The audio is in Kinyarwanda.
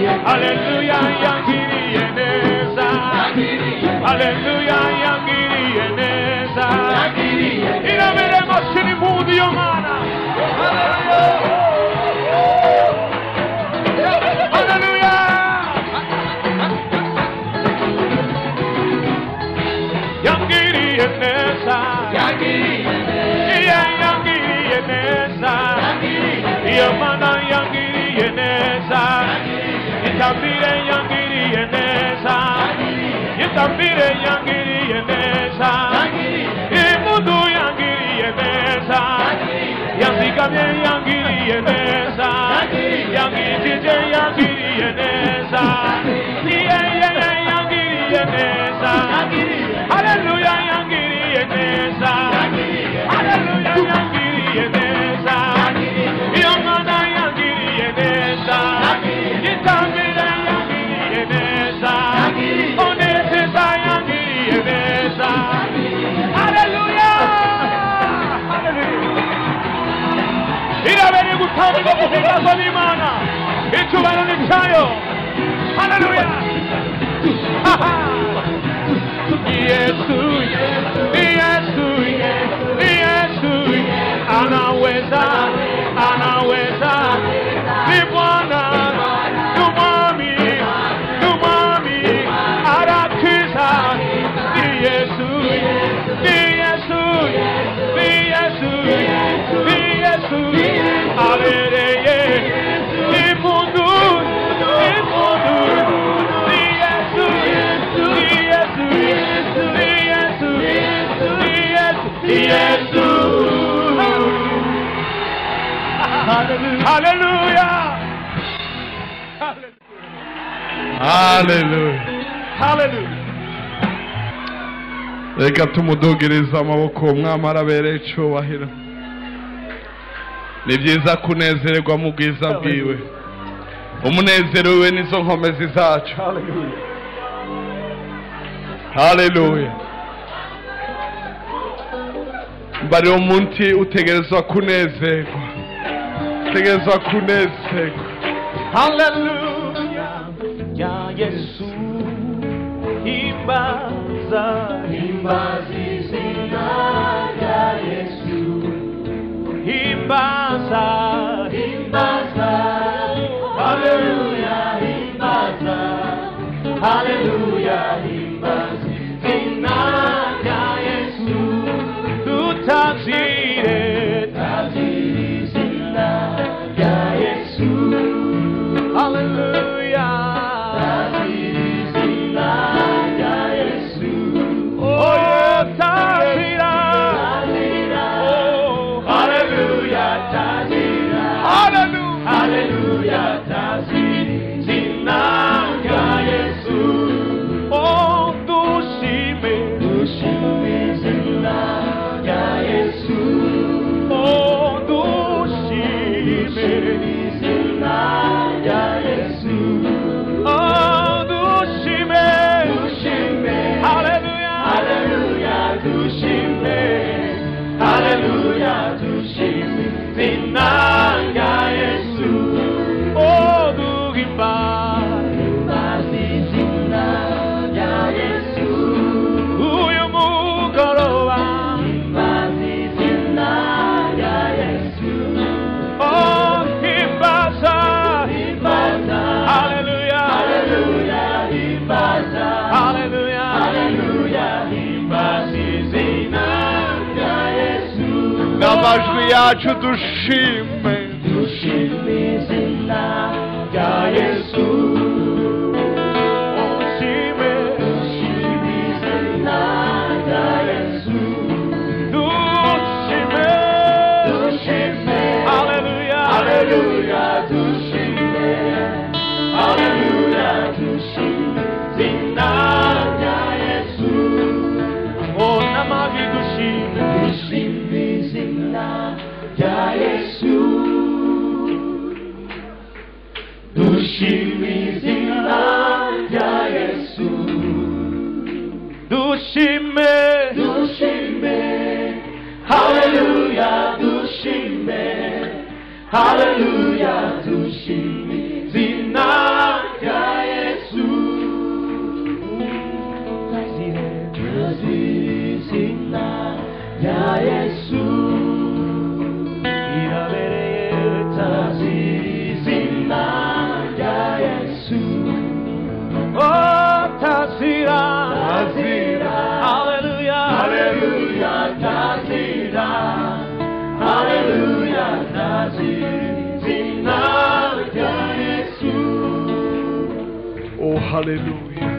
Haleluya yangiriye neza Haleluya yangiriye neza Inameremo siri mungu y'Imana Haleluya Yangiriye neza Iya yangiriye neza Yamana yangiriye neza Itambire yangiriye neza Itambire yangiriye neza Imundu yangiriye neza Yanzigamye yangiriye neza Yangijije yangiriye neza Iye yeye yangiriye neza Haleluya yangiriye neza Haleluya yangiriye neza Yamana yangiriye neza Itambire yangiriye neza Onesiza yangiriye neza Haleluya Haleluya irabereye gutanga guhimbaza n'imana icyubahiro ni cyayo haleluya Haha. yesu yesu yesu anaweza anaweza ni bwana ni mwami ni mwami arakiza ni yesu ni yesu ni yesu ni yesu abereye ni mundu ni mundu ni yesu ni yesu ni yesu ni yesu ni yesu Hallelujah. Hallelujah. haleluya Hallelujah. reka tumudugirize amaboko umwami arabereye icyubahiro ni byiza kunezererwa mu bwiza bwiwe umunezero we nizo nkomezi zacu Hallelujah. haleluya mbari umunsi utegerezwa kunezerwa utegerezwa kunezerwa Haleluya ya Yesu imbaza Himbaza izina rya Yesu, imbaza himbaza, haleluya, himbaza, haleluya, himbaza izina rya Yesu, tutazire himbaza izina rya Yesu, haleluya himbaza izina rya Yesu, oh tazira tazira, oh haleluya, tazira, haleluya Hallelujah, Tazi, Zina, Ya Yesu. oh dushime Ushimi, Zina, Ya Yesu. oh dushime Ushimi, Zina, Ya Yesu. oh dushime Ushimi, haleluya Hallelujah, Ushimi. Hallelujah, Ushimi, Zina, Ya Yesu. oh duhimba Tazi, Zina, Ya Yesu. uyu mugoroba Mazizina ya Yesu, oh himbaza himbaza, haleluya haleluya, himbaza, haleluya haleluya, himbazizina ya Yesu. n'amajwi yacu dushime Dushimizina ya Yesu, dushime dushimizina ya Yesu. dushime Dushime, haleluya Hallelujah, Tushime. Hallelujah, Tushime. Zina ya Yesu. oh n'amajwi dushime Tushime, zina ya Yesu. Tushime, zina ya Yesu. dushime Tushime. Hallelujah, Tushime. Hallelujah, Tushime. Zina ya haleluya